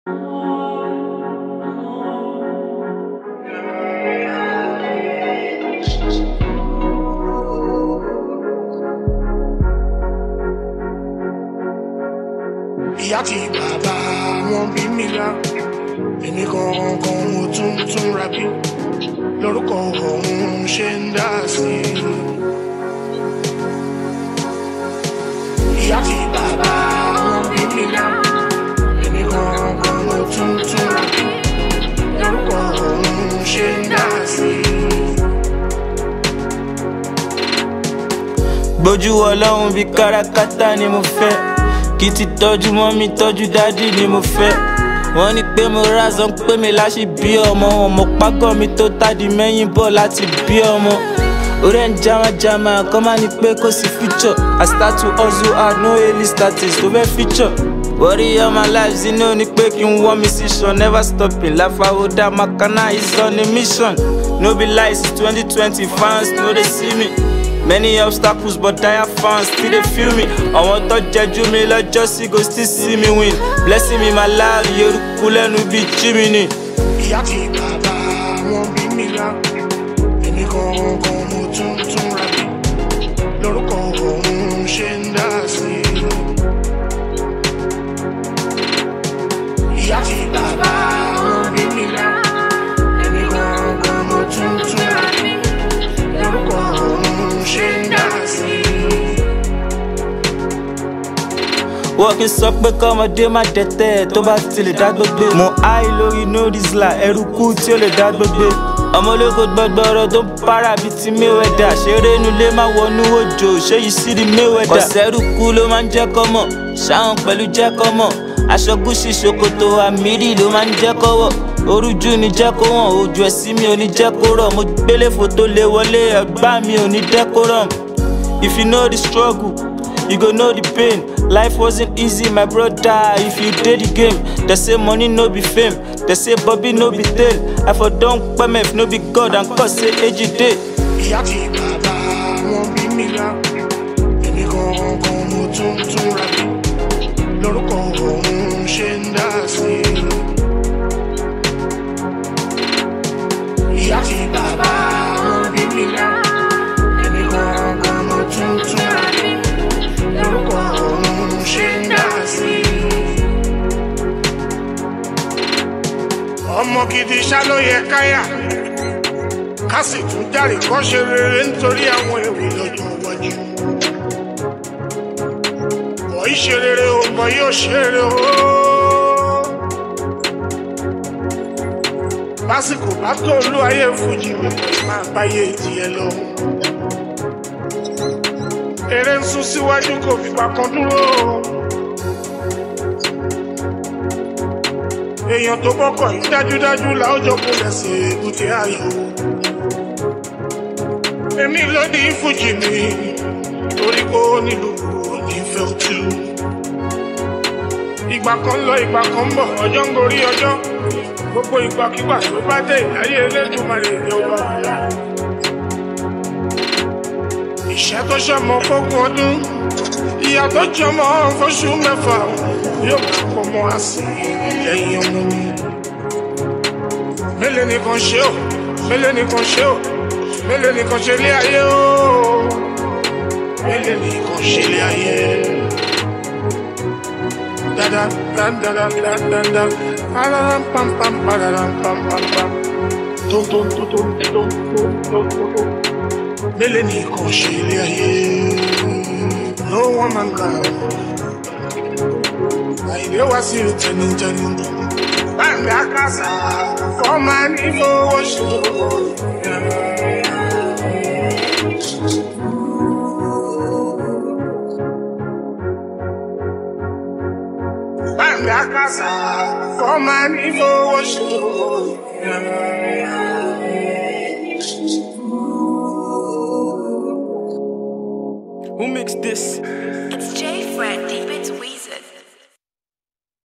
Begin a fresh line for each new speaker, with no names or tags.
ìyá tí bàbá wọn bí mi lá èmi gangan mo tún tún ra bí lórúkọ òun ṣe ń dá sí i. ìyá tí bàbá wọn bí mi lá èmi gangan mo tún tún ra bí lórúkọ òun ṣe ń dá sí i.
gbójú ọlọ́run bíi kárakáta ni mo fẹ́ kí ti tọ́jú mọ́ mi tọ́jú dádì ni mo fẹ́ wọ́n ní pé mo rázán pé mi láṣì bí ọmọ ọmọ págọ́ mi tó tádì mẹ́yìn bọ̀ láti bí ọmọ orí ẹ̀ ń jamajama kọ́ máa ní pé kò sí future I start to hustle hard no early status tó fẹ́ feature worry all my life zinú ni pé kí n wọ́n mi sí sàn never stopping láfàwọ́dà makana is on a mission no be lies twenty twenty fans no dey see me. Many obstacles but dire fans still dey feel me. Àwọn tó jẹjú mi lọ́jọ́ sí go still see me win. Blessing me my life, Yorùkú lẹ́nu bíi Jiminy.
ìyá tí bàbá wọn bí mi lá èmi gangan mo tún tún ra bí lórúkọ òun ṣe ń dá sí i. ìyá tí bàbá wọn bí mi lá èmi gangan mo tún tún ra bí lórúkọ òun ṣe ń dá sí i.
Wọ́n kì í sọ pé kọ́mọdé má dẹ̀tẹ̀ tó bá ti lè dá gbogbo. Mo háì lórí no rizla ẹrú kú tí ó lè dá gbogbo. Ọmọ ológo gbọgbọrọ tó ń para bíi ti Mayweather. Ṣeré nulẹ̀ má wọnú òjò, ṣé yìí sí di Mayweather. Kọ̀sẹ́rù kú ló máa ń jẹ́ kọ́mọ̀, ṣáwọn pẹ̀lú jẹ́ kọ́mọ̀. Aṣọ gúúsì ṣòkòtò àmìrì ló máa ń jẹ́ kọ́wọ̀. Orújú ni jẹ́ kó wọ̀n, ojú ẹ̀sìn mi ò ní jẹ́ kó rọ̀. Mo gbélé fòtó lé wọlé, ẹ̀gbá mi ò ní decorum. If you know the struggle, you go know the pain. Life wasn't easy, my brother. If you did the game, they say money no be fame. They say Bobby no be tail. I for don't if no be God and cause say age day.
ìyá tí bàbá wọn bí mi lá èmi gangan mo tún tún ra bí lórúkọ òun ṣe ń dá sí i. ìyá tí bàbá wọn bí mi lá èmi gangan mo tún tún ra bí lórúkọ òun ṣe ń dá sí i. ọmọ gidi ṣá ló yẹ káyà ká sì tún járe kọ́ ṣe rere nítorí àwọn èrè lọ́jọ́ iwájú. bọ̀ í ṣe rere o bọ̀ yóò ṣe rere o. lásìkò bá tó olú ayé fújì mi máa báyé ìdíyẹ lọ. eré ń sún síwájú kò fìgbà kan dúró. èèyàn tó bọ́kọ̀ yìí dájúdájú làójọ kò lẹ́sẹ̀ èbúté ayọ̀ èmi ló ní fújì mi torí kó nílùú onífẹ́ òtú. ìgbà kan lọ ìgbà kan bọ̀ ọjọ́ ń gorí ọjọ́ gbogbo ìgbàkigbà tó bá dé ìdáyé elédùnmarè ní ọba ọ̀la. ìṣẹ́ tó ṣọmọ fógún ọdún ìyá tó jọmọ fóṣù mẹ́fà yóò máa pọ̀ mọ́ àsì lẹ́yìn ọmọ mi. mélòó nìkan ṣe ó mélòó nìkan ṣe ó mélòó nìkan ṣe lé ayé o mélòó nìkan ṣe lé ayé dada dada dada dada pararam pam pam pararam pam pam pam tom tom tom tom tom tom tom tom mélòó nìkan ṣe lé ayé no one man can àìlè wá sí tẹnitẹni báńgá kásá fọmà ní fowó ṣòro. Banga casa, forma nífowó ṣòro.